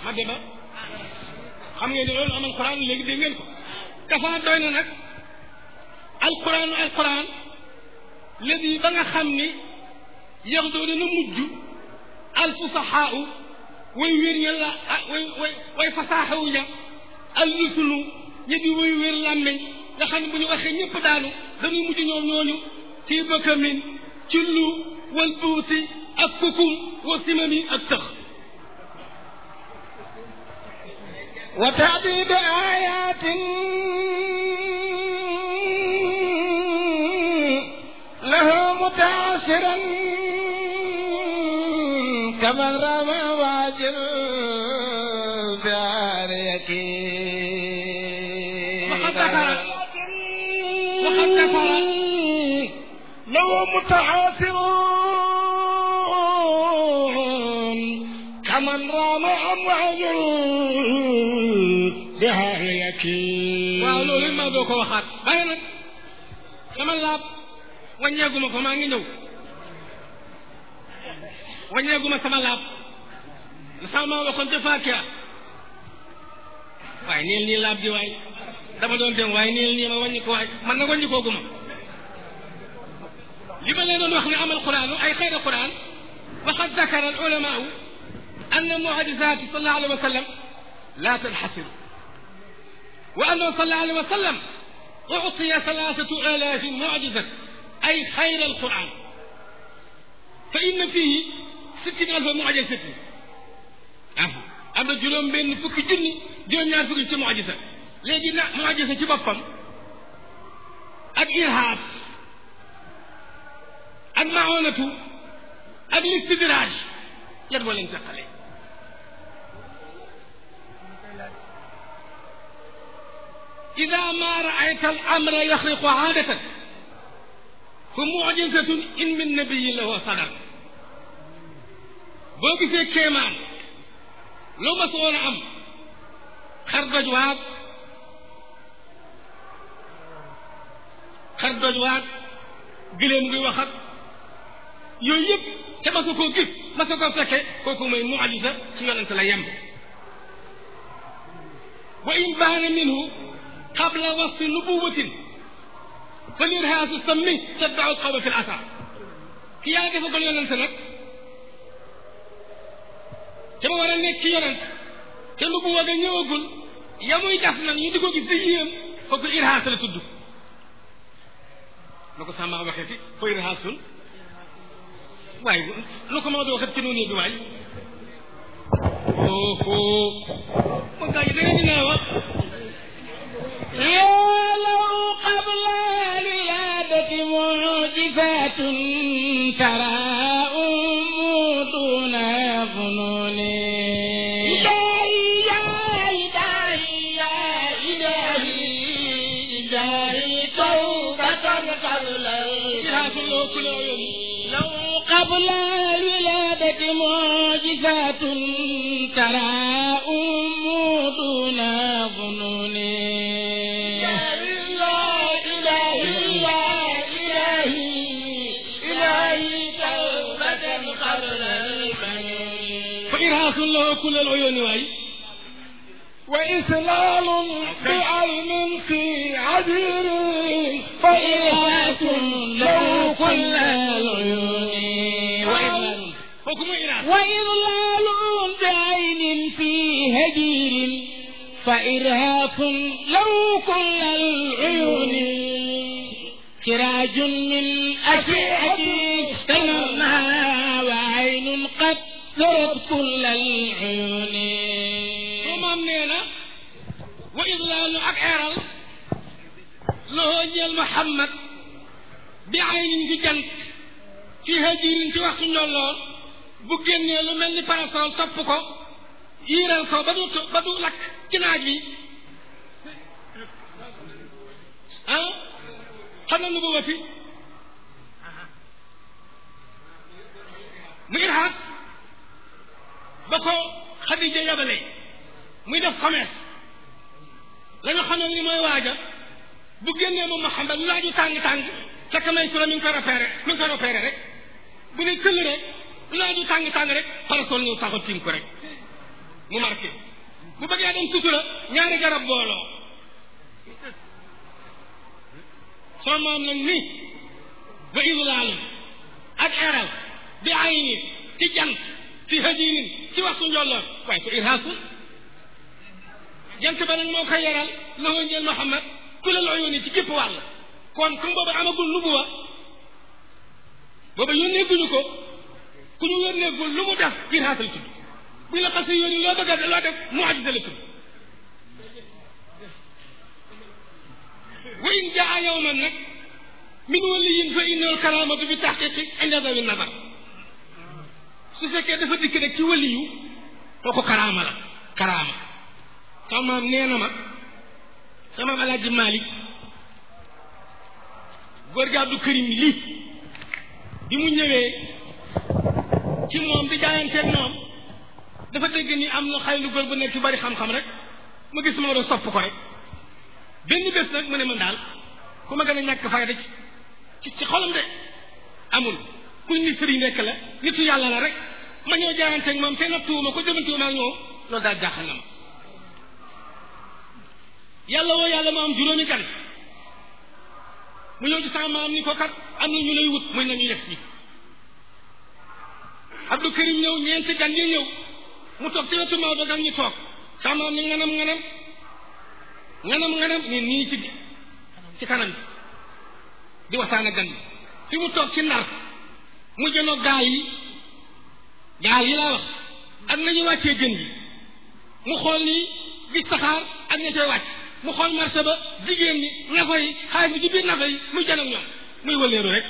ma deba xam ngeen ne loolu amal quran léegi dégg ngeen ko dafa doy na nag alquran alquran léegi ba nga xam ni yox doo dana mujj alfusaxaau way wér ña la way way way fasaaxawu ña al rusulu ñi di way wér làmmeñ nga xam ne bu ñu waxee ñëpp daanu dañuy mujj ñoom ñooñu ci bëkkamin ci lu wal buusi ak kukum wa simami ak tëx wa taadid ayatin lahu mutaasiran kaman rama waajil biariyaki وقد ذكر وقد ذكر لو متعاصرون كمن رام أمواج بها يكين waaw loolu it maa doo ko waxaat bàyyi nag sama laab wàññeeguma ko maa ngi ñëw wàññeeguma sama laab la sama maa waxoon ca Fakia waaye niil nii laab di waay dama doon dem waaye niil nii ma wàññi ko waay man na wàññi kooguma li ma leen doon wax ne amal quran ay xeyra quran waqad dakara al ulamaau anna mucjizati sallallahu alayhi wa sallam la tanxasiru وأنه صلى الله عليه وسلم أعطي ثلاثة آلاف معجزة أي خير القرآن فإن فيه ستين ألف معجزة أه. أما جلوم بين فك جني جلوم نار فك ci معجزة léegi na معجزة ci boppam ak irhab ak maonatu ak listidraj yan moo leen teqale إذا ما رأيت الأمر يخرق عادة فمعجزة إن من نبي له صدر boo gisee kéemaan loo ma soon a am xar doj waag xar doj waag giléem ngi wax ak yooyu yëpp te ma sa koo gis ma sa koo fekke kooku mooy mucjisa ci yonent la yem wa in baana minhu قبل وصف نبوة فالإرهاس السمي تتبع القوم في الأثر كي ياغي فقل يوننت نك تما ورا نيك كي يوننت te nubuwa ga ñëwagul ya muy def nag ñu di ko gis di yéem kooku irhaas la tudd lu ko sama waxee fi fa irhaasun waaye lu ko ma doo xet ci noonu bi waay oho mo gaa yi da ngeen dina wax ولو قبل الولادة معجزات ترى أم دون فنون إلهي يا إلهي يا إلهي إلهي توبة قبل irhaas loo ku loo yoon لو قبل الولادة معجزات ترى أم دون ظنون fa irhaasun loo ku loo yoon waay وإسلام بعلم في عبير فإرهاس له كل العيون وإذلال kooku mooy irhaas وإضلال بعين في هجير فإرهاق له كل العيون سراج من أشعة استنرنا وعين قد ذرت كل العيون su maam nee na wa idlaalu ak eeral loo ñeel Muhammad bi aynin ci jant ci hajirin ci waxtu njolloor bu génnee lu mel ni parasol topp ko yiiral ko ba du ba du lakk ci naaj wi ah xam na nu bu wati mu irhaas ba ko Xadija yabale muy def commerce la nga xam ne ni mooy waaja bu génnee moom Muhammad lu laaju tàng-tàng fekk may sura mi ngi koy repéré mi ngi koy repéré rek bu ne këll rek lu laaju tàng-tàng rek parasol ñëw taxaw tiim ko rek mu marqué bu bëggee dem sutura ñaari garab booloo soo maam nag ni ba idlaalin ak eral bi ayni ci jant fi hajinin ci waxtu njolloor waaye ko irhaasul jant ba nag moo koy yaral loxo njël Muhammad ku la loo yónni ci képp wàll kon comme boobu amagul nubuwa boobu yónneeguñu ko ku ñu yónneegul lu mu def irhaasul tudd bu la xasee yónni loo bëgg a loo def mu'jiza la tudd wa in jaa yawman nag min waliyin fa innahu karamatu bi taxqiqi inda dawi nazar su fekkee dafa dikk rek ci waliyu kooku karaama la karaama sama maam nee na ma sama maam alaaji Malik góor gi Abdou Karim lii bi mu ñëwee ci moom di jaayanteeg moom dafa dégg ni am na xay lu góor bu nekk ci bari xam-xam rek ma gis ma doon sopp ko rek benn bés nag mu ne man daal ku ma gën a ñàkk fayda ci ci xolam de amul kuñ ni sëriñ rekk la nitu yàlla la rek ma ñëw jaayanteeg moom te nattuwuma ko jëmantuwuma ak ñoom loolu daal jaaxal na ma yàlla woo yàlla mu am juróomi gan mu ñëw ci sama maam ni ko kat am na ñu lay wut muy nañu yegg si Abdou Karim ñëw ñeenti gan yi ñëw mu toog ci wetu Maodo gan ñu toog sama maam ni nganam nganam nganam nganam ni nii ci ci kanam bi di waxtaan ak gan bi fi mu toog ci ndar mu jënoo gaal yi gaal yi laa wax ak nañu wàccee jën yi mu xool nii gis saxaar ak ña cay wàcc mu xool marché ba jigéen ñi nafa yi xaalis bi ci biir nafa yi muy jën ak ñoom muy wëleeru rek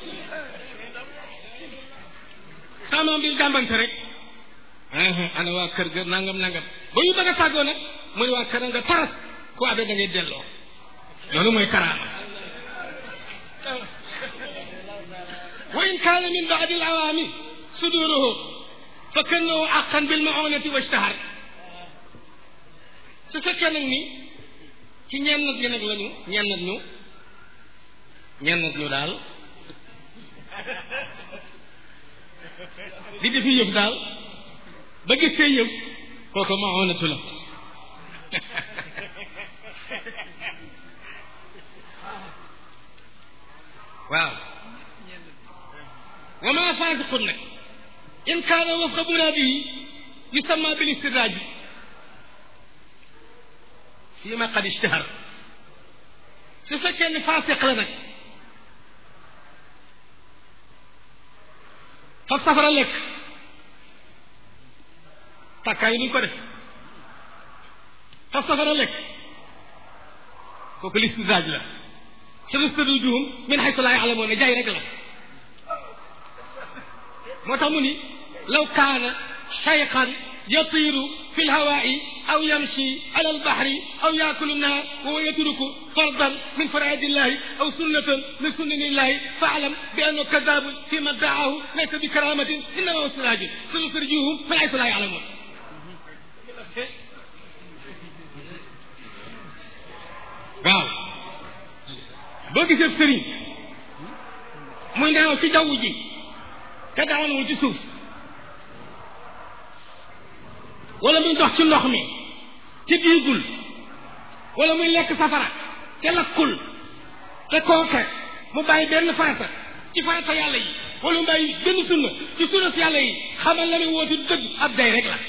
saamaam bi jàmbante rek ana waa kër ga nangam nangam ba ñu bëgg a tàggoo nag muy waa kër nga taras ku abee da ngay delloo loolu mooy karaama wa in kaana min baadi al awaami suduruhu fa kannahu aqan bil maonati wa ishtahar su fekkee nag ni ci ñennat gi nag lañu ñennat ñu ñennat ñu daal di defi yëf daal ba gis see yëf kooku maonatu la waaw wa ma faasiqun nag in kaana wafqa muraadihi yusamma bil istidraaji fii ma qad ishtahar su fekkee ni faasiq la nag faf safara lekk tàkkaay yi nuñ ko def faf safara lekk kooku listidraaj la sanastadrijuhum min haysu laa ya'lamuun jaay rek la moo tax mu ni law kaana shayqan yatiiru fi lhawaa'i aw yamshi ala albahri aw yaakulu nnaar wa huwa yatruku fardan min faraa'idi llahi aw sunnatan min sunani llahi fa'lam bi annahu kaddaabun fi ma dda'aahu laysa bi karaamatin innamaa huwa istidraajun sanastadrijuhum min haysu laa ya'lamuun waaw boo gisee sëriñ muy naaw ci jaww ji te daanuwul ci suuf wala muy dox ci ndox mi te diigul wala muy lekk safara te lakkul te kooke mu bàyyi benn farata ci farata yàlla yi wala mu bàyyi benn sunna ci sunna si yàlla yi xamal la muy woote du dëgg ab day rek la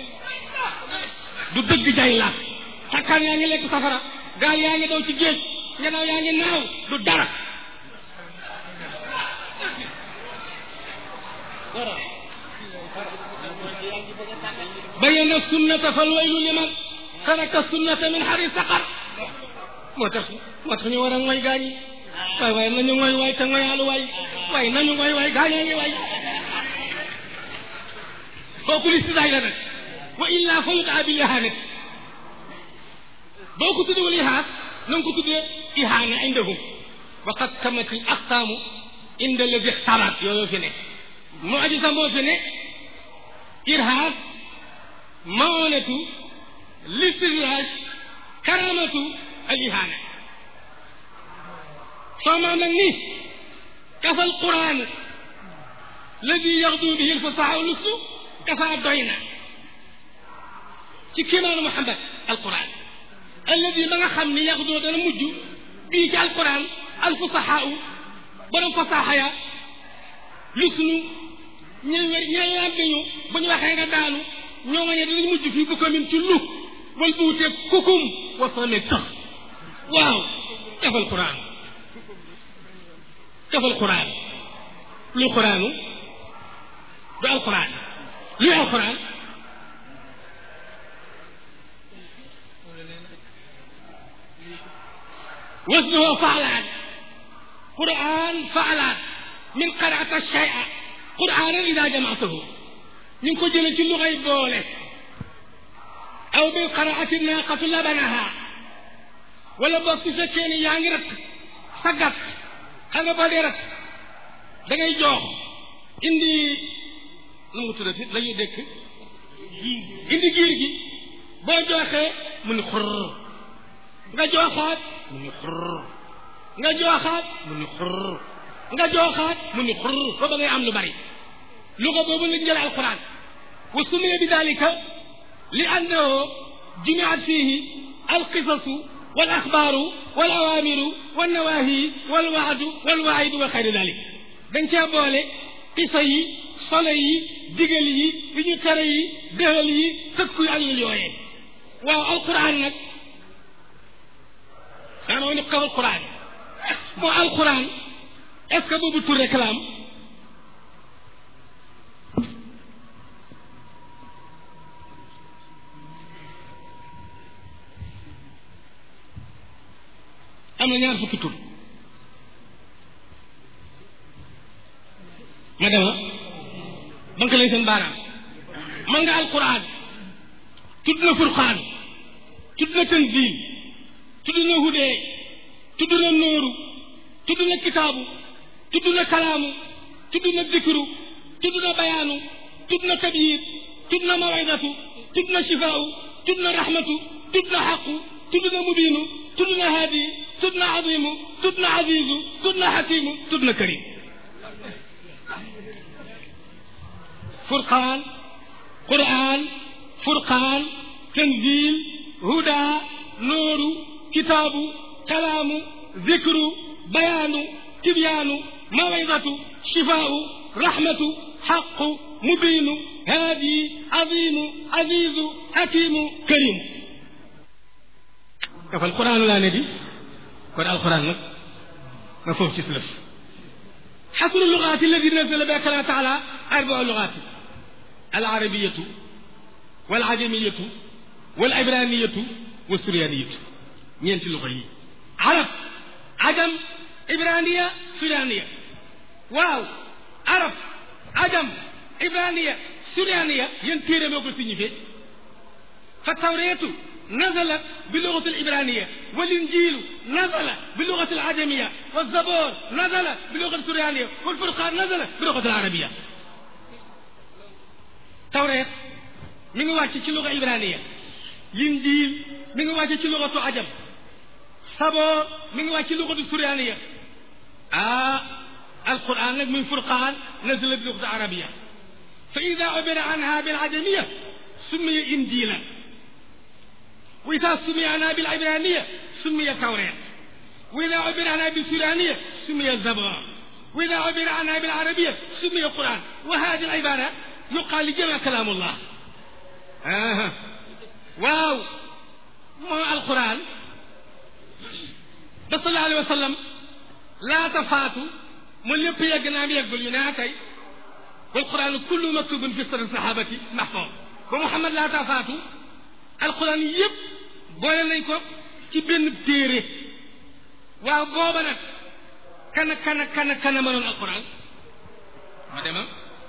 du dëgg day la takkaan yaa ngi lekk safara gaal yaa ngi daw ci géej ngelaw yaa ngi naaw du dara bayyana sunnata fal waylu liman taraka sunnata min xari saqar moo tax moo tax ñu war a ngoy gaañi waay waay nañu ngoy waay te ngoyaalu waay waay nañu ngoy waay gaañaa ngi waay kooku listidaay la nag wa illa fa yudaa bil ihanat boo ko tuddewul ihaas na nga ko tuddee ihaana indahum wa qad tamati aqsaamu inda alladi ixtaraat yooyu fi ne mu'jiza moo fi ne irhaas maonatu listidraaj karamatu al ihaana soo maa nag ni kafa al quran alladi yaxdu bihi al fasaha lusu kafa doy na ci kéemaanu Muhammad alquran alladi ma nga xam ni yaxdoo dana mujj bii ci alquran alfusahaa u borom fasaaxa ya lusnu ñe ñe làmmiñu bu ñu waxee nga daanu ñoo nga ñe dinañ mujj fii bu ko min ci lu wal buute kukum wasame tax waaw defal quran defal quran luy quranu du alquran luy alquran وزنه فعلان قرآن فعلان من قرأت الشيء قرآنا إذا جمعته من كجل في اللغة بوله أو من قرأت الناقة لبنها ولا بصي سكيني يعني رك سقط أنا بدي رك دعي جوه إندي نمو تدري لا يدك إندي جيرجي بوجوه من خر nga jooxaat mu ni xurr nga jooxaat mu ni xurr nga jooxaat mu ni xurr ba ba ngay am lu bari luga boobu lañ jël alquran wa sumiya bi dalika li annahu jumiat fihi alqisasu والاخبار والاوامر والنواهي والوعد والوعيد وخير ذلك dañ cee boole qisa yi solo yi digal yi yi ñu tere yi déhal yi tëkku yi ak yu yooyee waaw alquran nag daana woon kaw alquran moo alquran est ce que boobu tur réclame am na ñaar fukki tur ma dema banque lay seen baaraam man nga alquran tudd na furqaan tudd na tanzil tudd na hudee tudd na nooru tudd na kitaabu tudd na kalaamu tudd na dikru tudd na bayaanu tudd na tabyid tudd na mawaydatu tudd na shifaau tudd na rahmatu tudd na xaqu tudd na mubiinu tudd na haadi tudd na azimu tudd na azizu tudd na xakimu tudd na karim furqaan quraan furqaan tanzil huda nooru kitaabu kalaamu zikru bayaanu tibyaanu mawaydatu shifaau rahmatu xaqu mubiinu haadi azimu azizu hakimu karimu dafa alquran laa ne di kon alquran nag ma foofu ci sulëf xasru lugaati alladi nazala bi akala taala arbau lugaati alcarabiyatu walajamiyatu walibraniyatu والسريانية ñeenti luxa yi arab ajam ibraniya surianiya waaw arab ajam ibraniya surianiya yéen téere moo ko signifié fa tawreetu نزلت باللغة الإبرانية والإنجيل نزل باللغة العجمية والزبور نزل باللغة السريانية والفرقان نزل باللغة العربية توراة من واتي في اللغة الإبرانية الإنجيل من واتي في لغة عجم صبور من واتي لغة السريانية آه القرآن من فرقان نزل باللغة العربية فإذا عبر عنها بالعجمية سمي إنجيلا وإذا سمي عنها بالعبرانية سمي توراة وإذا عبر عنها بالسورانية سمي الزبور وإذا عبر عنها بالعربية سمي القرآن وهذه العبارة يقال لجمع كلام الله آه. واو ما القرآن صلى الله عليه وسلم لا تفاتوا من لب يقنا يقول يناكي والقرآن كله مكتوب في سر الصحابة محفوظ ومحمد لا تفاتوا alquran yëpp boole nañ ko ci benn téere waaw booba nag kana kana kana kana mënoon alquran ma dema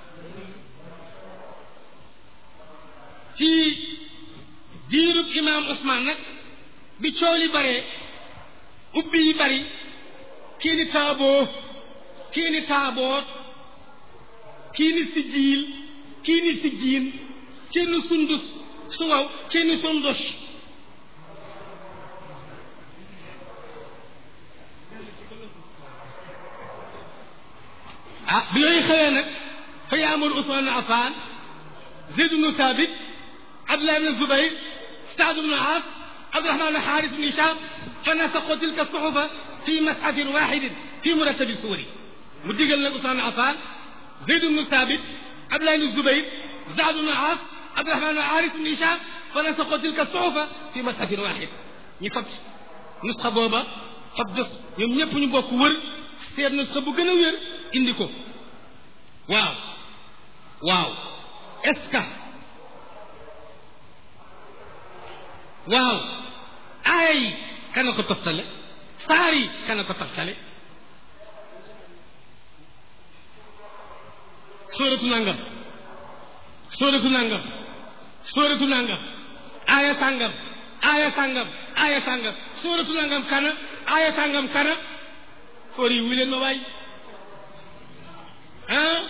ci diirub imam Ousmane nag bi coow li baree ubbi yi bari kii ni taaboo kii ni taaboot kii ni sijjiil kii ni sijjiin kii ni sundus su waaw kii ni sundos ah bi yooyu xewee nag fa yaamul Usmaan Affaan Zayd ibnu Saabit Abdullah ibnu Zubayr Saad ibnu Aas Abdurahman ibnu Xaaris ibnu Hishaam fa nasaqu tilka suxufa fi masxafin waxidin fi murattabi suwari mu digal nag Usmaan ibnu Affaan Zayd ibnu Saabit Abdullah ibnu Zubayr Saad ibnu Aas Abdurahman ibnu Xaaris ibnu Hishaam fa nasaqu tilka suxufa fi masxafin waxid ñu fab nusxa booba fab bés ñoom ñëpp ñu bokk wër seet nusxa bu gën a wér indi ko waaw waaw est-ce que waaw aaya yi kana ko toftale saar yi kana ko toftale sóoratu nangam sóoratu nangam sóoratu nangam aaya sàngam aaya sàngam aaya sàngam sóoratu nangam kana aaya sàngam kana foor yi wu leen ma waay ah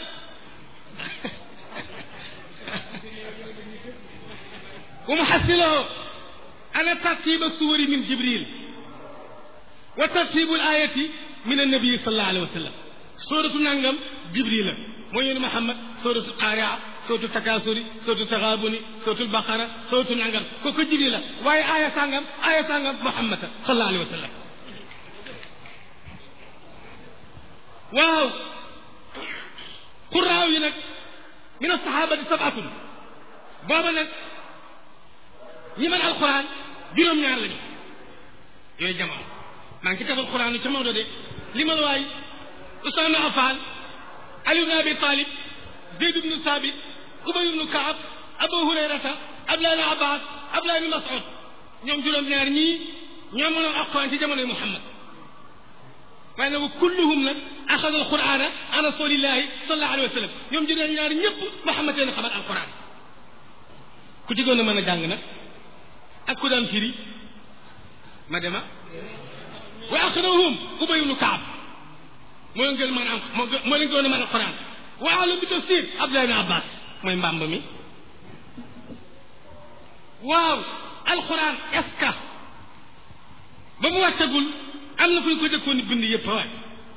ومحصله أنا ترتيب السور من جبريل وترتيب الآية من النبي صلى الله عليه وسلم سورة نانغام جبريل موين محمد سورة القارعة سورة التكاثر سورة التغابن سورة البقرة سورة نانغام كوكو جبريل واي آية سانغام آية سانغام محمد صلى الله عليه وسلم واو قراوي نك من الصحابة سبعة بابا نك ñi mën alquran juróom-ñaar lañu yooyu jamono maa ngi ci tafal quran ca Maodo de li ma la waay Usmaan Affaan Ali ibn Abi Talib Zayd ibnu Sabit Ubay ibnu Kaab Abu Hurayrata Abdullah ibn Abbas Abdullah ibn Mas'ud ñoom juróom-ñaar ñii ñoo mënoon alquran ci jamonoy Muhammad waaye nag kulluhum nag axada alqurana an rasulillahi sallallahu alayhi wa sallam ñoom juróom-ñaar ñëpp Muhammad leen xamal alquran ku ci gën a mën a jàng nag ak ku daan firi ma dema wa aqrahum ubay ibnu kaab moo leen gën mën a am moo leen gën a mën a quran wa alam bi tafsir abdullah ibn abbas mooy mbàmb mi waaw alquran est-ce que ba mu wàccagul am na fu ñu ko jëkkoon ni bind yëpp waay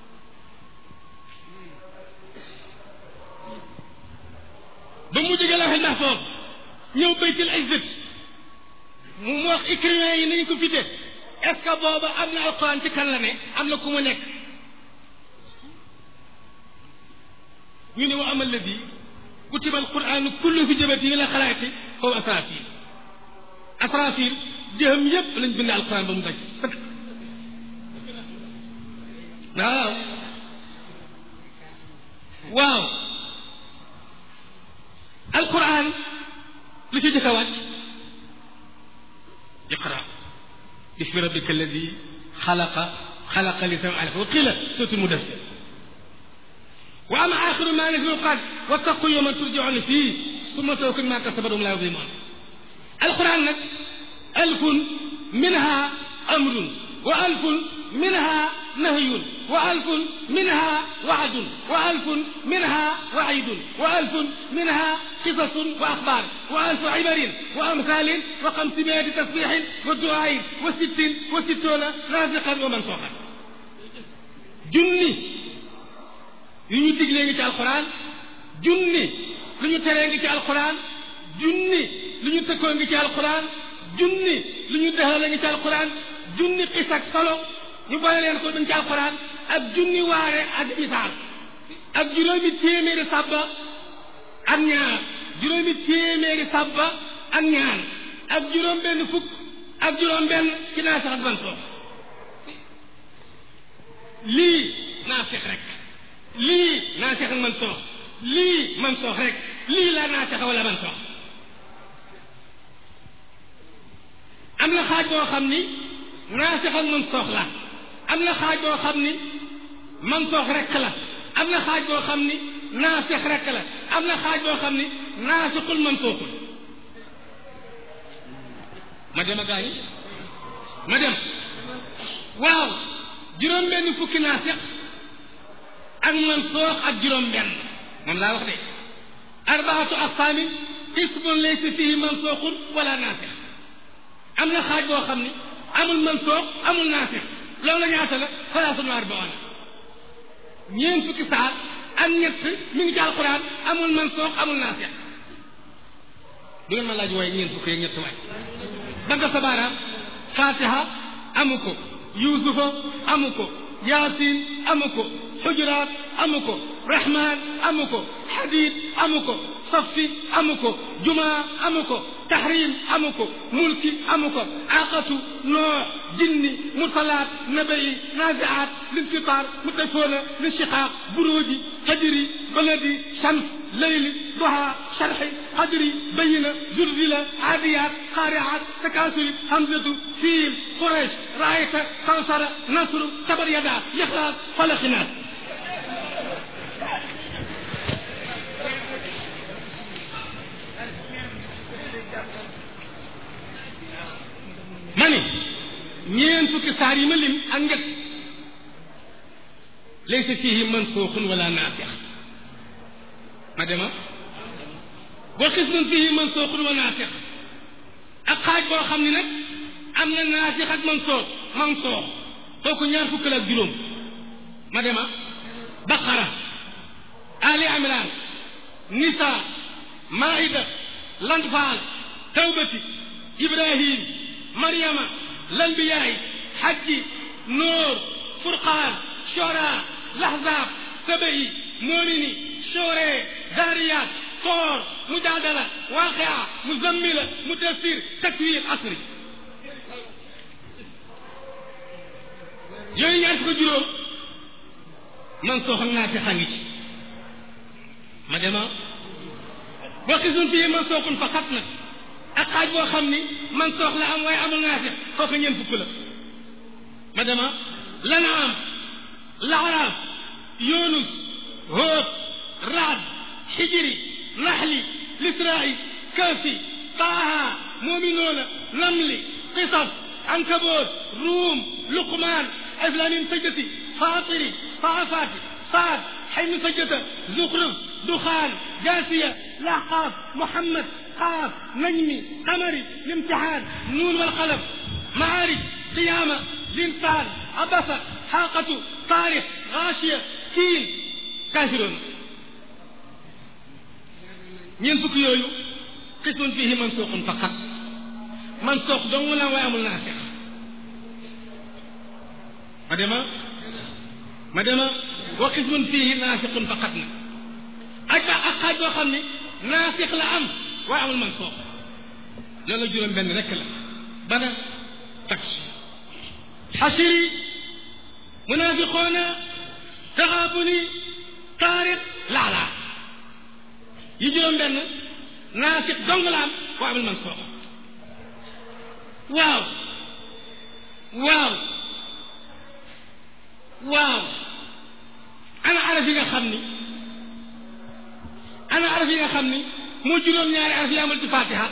ba mu jógee lawhil mahfuz ñëw baytil izzat mu wax écrivain yi nañu ko fi def est ce que booba am na alquran ci kan la ne am na ku mu nekk ñu ne wa amal ladi kutiba alquran kullu fi jabati ila xalaati foofu asrafil asrafil jëham yépp lañ bind alquran ba mu daj sëkk waaw waaw alquran lu ci jëkk a wàcc اقرا باسم ربك الذي خلق خلق الانسان على وقيل سوره المدثر واما اخر ما نزل قال واتقوا يوما ترجعون فيه ثم توكل ما كسبتم لا يظلمون القران نك الف منها امر والف منها نهي والف منها وعد والف منها وعيد والف منها قصص واخبار والف عبر وامثال وخمسمائة تسبيح ودعاء وست وستون رازقا ومنسوخا جني يني تجلي في القران جني lu ñu teree ngi ci alquran junni lu ñu tëkkoo ngi ci alquran junni lu ñu dexale ngi ci alquran junni xis ak solo ñu boole leen ko dañ ci alquran ak junni waare ak misaal ak juróomi téeméeri sàbba ak ñaar juróomi téeméeri sàbba ak ñaar ak juróom benn fukk ak juróom benn ci naasix ak ban soox lii naasix rek lii naasix ak man soox lii man soox rek lii la naasix wala man soox am na xaaj boo xam ni naasix ak man soox la am na xaaj boo xam ni man soox rek la am na xaaj boo xam ni naasix rek la am na xaaj boo xam ni naasixul man sooxul ma dem a gaañi ma dem waaw juróom benn fukki naasix ak man soox ak juróom benn moom laa wax de arbaatu aqsaamin qismun laysa fihi man sooxul wala naasix am na xaaj boo xam ni amul man soox amul naasix loolu la ñaata la salaasun wa arbaona ñeent fukki saar ak ñett mi ngi ci alquran amul man soox amul naasix du ngeen ma laaj waaye ñeent fukki ak ñett waay ba nga sa baaraam fatiha amu ko yusufa amu ko yasin amu ko xujuraat amu ko rahman amu ko hadid amu ko safi amu ko jumaa amu ko tahrim amu ko mulki amu ko aqatu noo jinni mursalaat nabai naziaat linfitar mutafoona linshiqaaq buruuji fajri baladi shams leyli duha sharxi qadri bayina zulzila aadiyaat qaariaat takaasuri hamzatu fiil quraysh raayta kawsara nasru tabar yada lixlaas falaxinaat ma ni ñeen fukki saar yi ma lim ak njëkk laysa fihi mansuuxun wala naasix ma dema wa xismun fihi mansuuxun wa naasix ak xaaj boo xam ni nag am na naasix ak mansuux mansuux kooku ñaar fukk la ak juróom ma dema baqara ali imran nisa maida lanfaal tawbati ibrahim maryama lanbiyaay xajji nóor furqaan shora lahzab sabai moomini shore daariyaat toor mujaadala waaqia muzammila mudassir takwir asri yooyu ñaar fukk juróom man soo xam naa fi xangi ci ma dema boo xisun fii man sookun fa xat nag ak xaaj boo xam ni man soox la am waaye amul naafix kooku ñeent fukk la ma dema lanaam laaraaf yunus hóot raad xijiri naxli lisraai kafi taaha muminuuna namli qisas ankaboot ruum luqmaan aflamin sajjati faatiri saafaati saad xaymi sajjata zuxruf duxaan jaasiya laxaaf muhammad qaaf najmi qamari limtixaan nuun walqalam maarij qiyaama linsaan abasa xaaqatu taarix gaashiya kiin kaafiroon ñeent fukk yooyu xismun fihi mansuuqun faqat mansuuq dong la waaye amul naasix ma dema ma dema wa xismun fihi naasixun faqat na ak ba ak xaaj boo xam ni naasix la am waaye amul mansuuq loolu juróom benn rekk la bana tak xasiri munaafiqoona taxaabuni taariq laalaa yi juróom benn naasix dong la am waaye amul mansuuq waaw waaw waaw ana araf yi nga xam ni ana araf yi nga xam ni moo juróom-ñaari araf yi amul ci fatiha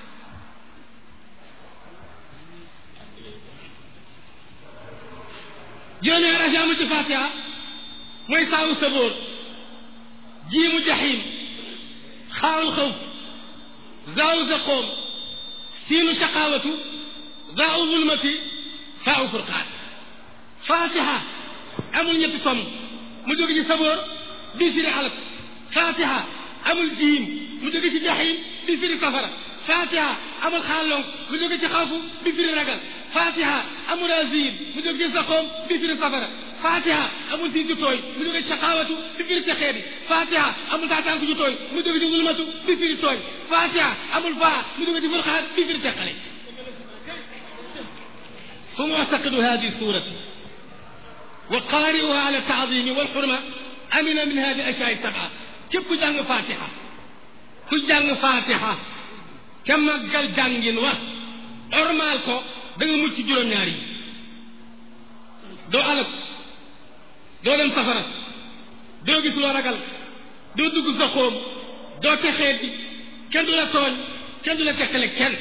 juróom-ñaari araf yi amul ci fatiha mooy saawu sabóor jiimu jaxiim xaawul xawf zaawu zaqoom siinu shaqaawatu zaawu zulmati faawu furqaan fatiha amul ñetti tom mu jóge ci sabóor bii firi alak fatiha amul jiim mu jóge ci jaxiim bi firi safara fatiha amul xaalonk mu jóge ci xawfu bi firi ragal fatiha amul azim mu jóge ci saqoom bi firi safara fatiha amul siin ju tooy mu jóge ci shaqaawatu bi firi texeedi fatiha amul taatanku ju tooy mu jóge ci zulmatu bi firi tooy fatiha amul faa mu jóge ci furqaan bi firi teqale fu muctaqidu hadi surati وقارئها على التعظيم والحرمة أمن من هذه الأشياء السبعة كيف كجان فاتحة كجان فاتحة كما قال جانجين و أرمالكو دنگ ملتي جرم ناري دو ألف دو لم سفرة دو جس ورقل دو دوغ زخوم دو تخيدي كن دو لا تون كن دو لا تخلي كن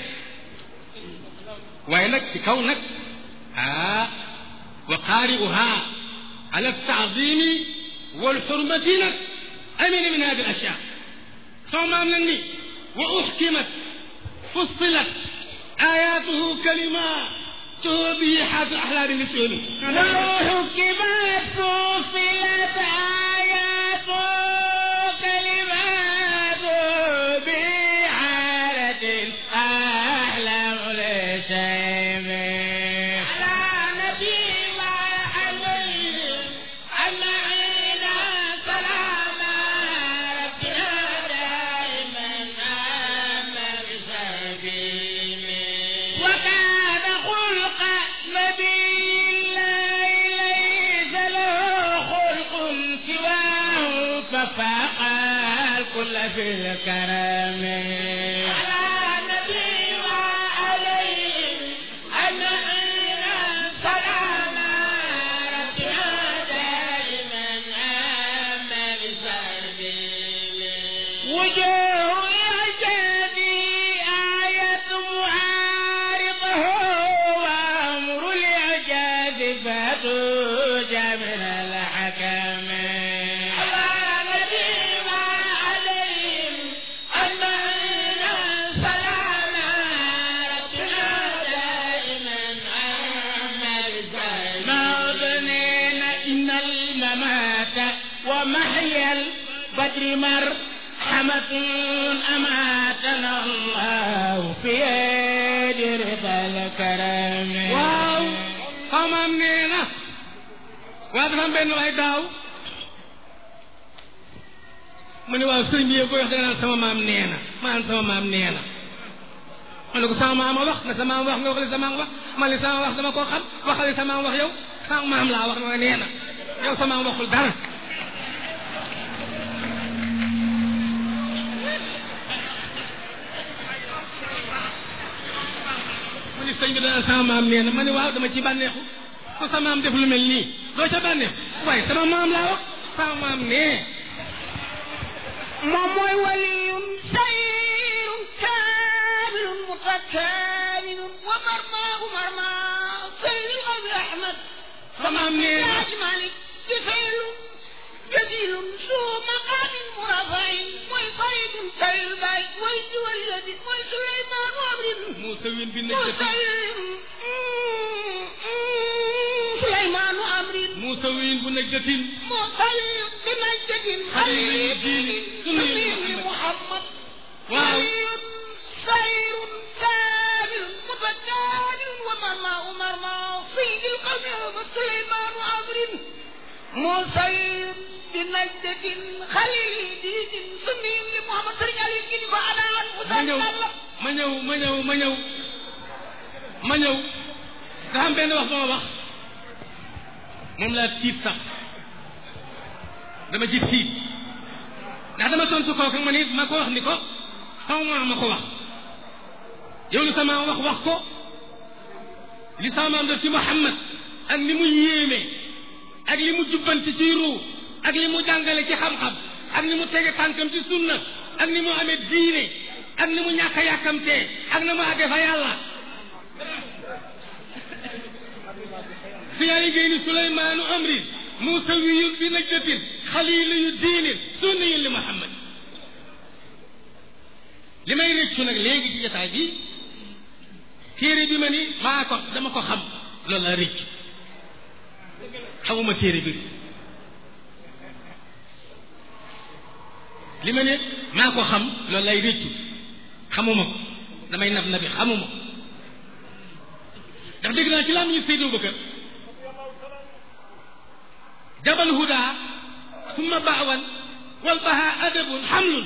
وينك في كونك آه وقارئها على التعظيم والحرمة لك أمن من هذه الأشياء ثم أمنني وأحكمت فصلت آياته كلماته به حافظ أحلام النسيون وحكمت فصلت آياته كلماته بحالة أحلام وكان خلق نبي الله ليس له خلق سواه ففاق الكل في الكرم على نبي وعليه أجمعين سلام ربنا دائما عما بسبيله وجوه يهتدي آية معارضه وأمر الإعجاز فتوج من الحكم على نبي وعليهم أجمعين سلام ربنا دائما عما بسبيله موطنين إن الممات ومحيا البدر مرحمة أماتنا الله في يد رضا الكرم waaw xamaam nee na waaw dafa am benn waay daaw mu ne waaw sëriñ bi yow koy wax da nga naan sama maam nee na maan sama maam nee na ma ne ko sama maam a wax na sama maam wax nga wax li sama maam wax man li sama wax dama koo xam waxal li sama maam wax yow sama maam laa wax nga nee na yow sama maam waxul dara mu ni sëñ bi dana sama maam nee na ma ne waaw dama ci bànneexu ko sama maam def lu mel nii doo ca bànneexu waaye sama maam laa wax sama maam nee moom mooy waliyun sayrun kaamilun mutakaamilun wa marmaahu marmaa sayri abi ahmad sama maam nee na Alaaji Malik jëfeelun jadiilun suu maqaamin murafain mooy faridun tayul baay mooy diwal yadi mooy suleymaanu amrin Muusa win bi moo nekk sayrin suleymaanu amrin Muusa win bu nekk jëtin moo sayrin bi najdatin xalili diini sunni sunni Muhammad waaw waliyun sayrun kaamilun mutakaamilun wa marmaa marmaa sayyidil qawmi wa suleymaanu amrin moo sayr bi najdatin xalili diinin sunni li Muhammad sëriñ Aliou gi ni ko anaan mu ma ñëw ma ñëw ma ñëw ma ñëw ma ñëw nga xam benn wax ba ma wax moom laa tiit sax dama ci tiit ndax dama tontu kooku ma ni ma ko wax ni ko sama maam ma ko wax yow li sama maam wax wax ko li sama maam def ci Muhammad ak ni mu yéeme ak li mu jubbanti ci ruu ak li mu jàngale ci xam-xam ak ni mu tege tànkam ci sunna ak ni mu amee diine ak ni mu ñàkk a yàkkamtee ak na mu àggee fa yàlla siyaari géy ni suleymaanu amrin muusawiyun bi najdatin xaliiliyu diinin sunniyun li muhammad li may réccu nag léegi ci jotaay bi téere bi ma ni maa ko dama ko xam loolu laa réccu xamuma téere bi li ma ne maa ko xam loolu lay réccu xamuma ko damay nab nabi xamuma ko ndax dégg naa ci laa ñu Seydou Bakar jabal huda summa baawan wal baha adabun xamlun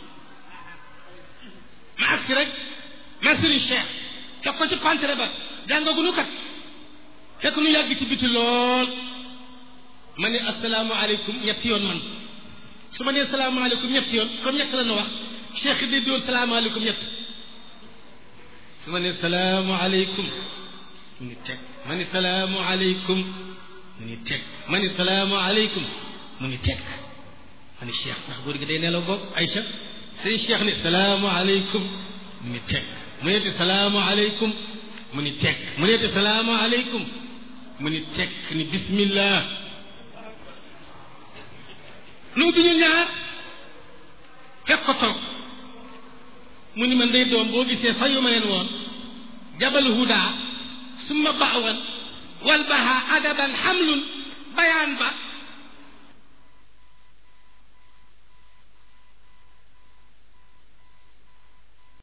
ma agsi rek ma sëriñ Cheikh fekk ko ci pantere ba jàngaguñu kat fekk nu yàgg ci biti lool ma ne asalaamaaleykum ñetti yoon man su ma nee salaamaaleykum ñetti yoon comme ñett la nu wax Cheikh di doon salaamaaleykum ñett su ma nee salaamaaleykum mu ni teg ma ni salaamualeykum mu ni teg ma ni salaamualeykum mu ni teg ma ni cheikh ndax góor gi day nelaw boog Aïcha sëñ cheikh ni salaamualeykum mu ni teg mu neeti salaamualeykum mu ni teg mu neeti salaamualeykum mu ni teg ni bismillah nu bi ñu ñaar fekk ko toog mu ni man day doom boo gisee fayu ma leen woon jabal huda summa baawan wal baha adaban xamlun bayaan ba